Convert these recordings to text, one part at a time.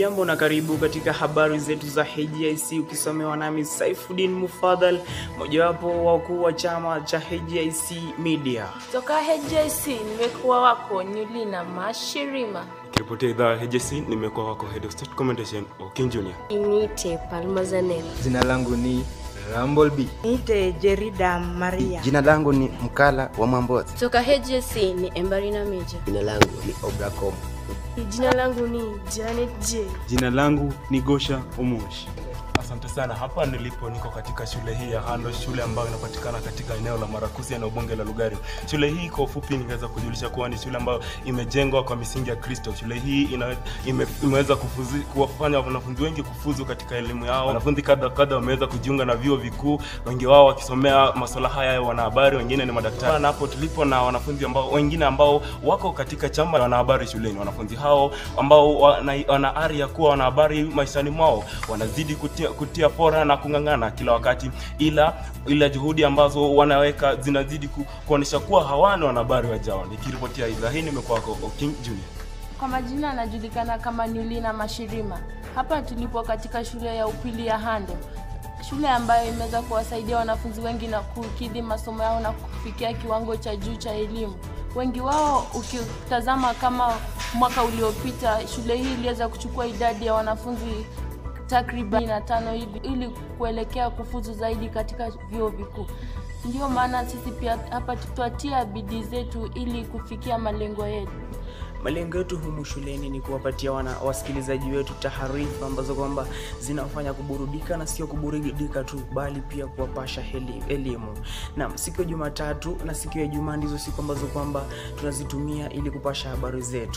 Hujambo na karibu katika habari zetu za HJIC ukisomewa nami Saifuddin Mufadhal, mojawapo wa wakuu wa chama cha HJIC Media. Toka HJC nimekuwa wako Nyulina Mashirima. Nikiripotia idhaa ya HJC nimekuwa wako Head of State Commendation Okin Junior. Inite Palma Zanel. Jina langu ni Rumble B. Niite Jerida Maria. Jina langu ni Mkala wa Mwambozi. Toka HJC ni Embarina Meja. Jina langu ni Obracom. Jina langu ni Janet J. Jina langu ni Gosha Omosh. Asante sana. Hapa nilipo niko katika shule hii ya Hando, shule ambayo inapatikana katika eneo la Marakuzi eneo bunge la Lugari. Shule hii kwa ufupi ningeweza kujulisha kuwa ni shule ambayo imejengwa kwa misingi ya Kristo. Shule hii ina, ime, imeweza kufuzi, kuwafanya wanafunzi wengi kufuzu katika elimu yao. Wanafunzi kadha kadha wameweza kujiunga na vyuo vikuu, wengi wao wakisomea masuala haya ya wanahabari, wengine ni madaktari. Na hapo tulipo na wanafunzi ambao wengine ambao wako katika chama cha wanahabari shuleni. Wanafunzi hao ambao wana, wana ari ya kuwa wanahabari maishani mwao wanazidi kutia, kutia fora na kung'ang'ana kila wakati, ila ila juhudi ambazo wanaweka zinazidi ku, kuonyesha kuwa hawana wanahabari wajao. Nikiripotia idhaa hii nimekuwa kwa King Junior. Kwa majina anajulikana kama Nyulina Mashirima. Hapa tulipo katika shule ya upili ya Hando, shule ambayo imeweza kuwasaidia wanafunzi wengi na kukidhi masomo yao na kufikia kiwango cha juu cha elimu. Wengi wao ukitazama kama mwaka uliopita, shule hii iliweza kuchukua idadi ya wanafunzi takriban na tano hivi ili kuelekea kufuzu zaidi katika vyuo vikuu. Ndio maana sisi pia hapa tutatia bidii zetu ili kufikia malengo yetu. Malengo yetu humu shuleni ni kuwapatia wana wasikilizaji wetu taarifa ambazo kwamba zinafanya kuburudika na sio kuburudika tu, bali pia kuwapasha heli- elimu. Naam, siku ya Jumatatu na siku ya Ijumaa ndizo siku ambazo kwamba tunazitumia ili kupasha habari zetu.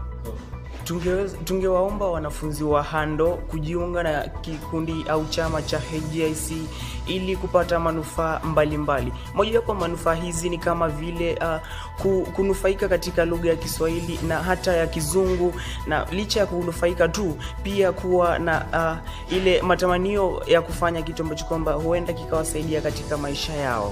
Tungeweza- tungewaomba wanafunzi wa Hando kujiunga na kikundi au chama cha HJIC ili kupata manufaa mbalimbali. Mojawapo ya manufaa hizi ni kama vile uh, ku- kunufaika katika lugha ya Kiswahili na hata ya Kizungu, na licha ya kunufaika tu, pia kuwa na uh, ile matamanio ya kufanya kitu ambacho kwamba huenda kikawasaidia katika maisha yao.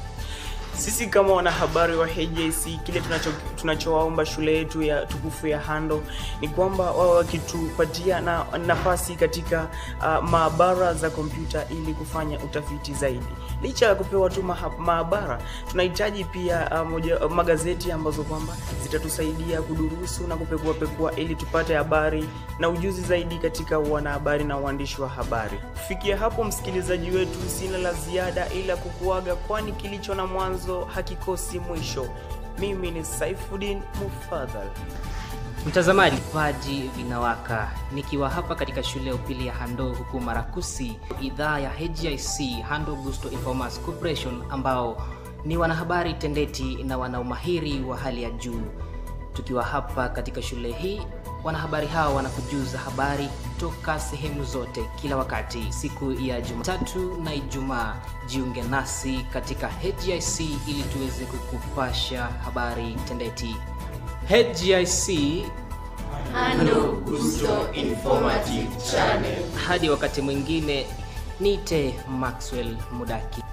Sisi kama wanahabari wa HJC kile tunacho tunachowaomba shule yetu ya tukufu ya Hando ni kwamba wao wakitupatia na nafasi katika uh, maabara za kompyuta ili kufanya utafiti zaidi. Licha ya kupewa tu maha, maabara, tunahitaji pia uh, moja, uh, magazeti ambazo kwamba zitatusaidia kudurusu na kupekua pekua ili tupate habari na ujuzi zaidi katika wanahabari na uandishi wa habari. Kufikia hapo, msikilizaji wetu, sina la ziada ila kukuaga, kwani kilicho na mwanzo hakikosi mwisho. Mimi ni Saifuddin Mufadhal. Mtazamaji, vipaji vinawaka nikiwa hapa katika shule ya upili ya Hando huku Marakusi, idhaa ya HJIC Hando Gusto Informers Corporation, ambao ni wanahabari tendeti na wana umahiri wa hali ya juu. Tukiwa hapa katika shule hii, wanahabari hao wanakujuza habari toka sehemu zote kila wakati. Siku ya Jumatatu na Ijumaa, jiunge nasi katika HJIC ili tuweze kukupasha habari tendeti. HGIC Hando Gusto Informative Channel. hadi wakati mwingine, nite Maxwell Mudaki.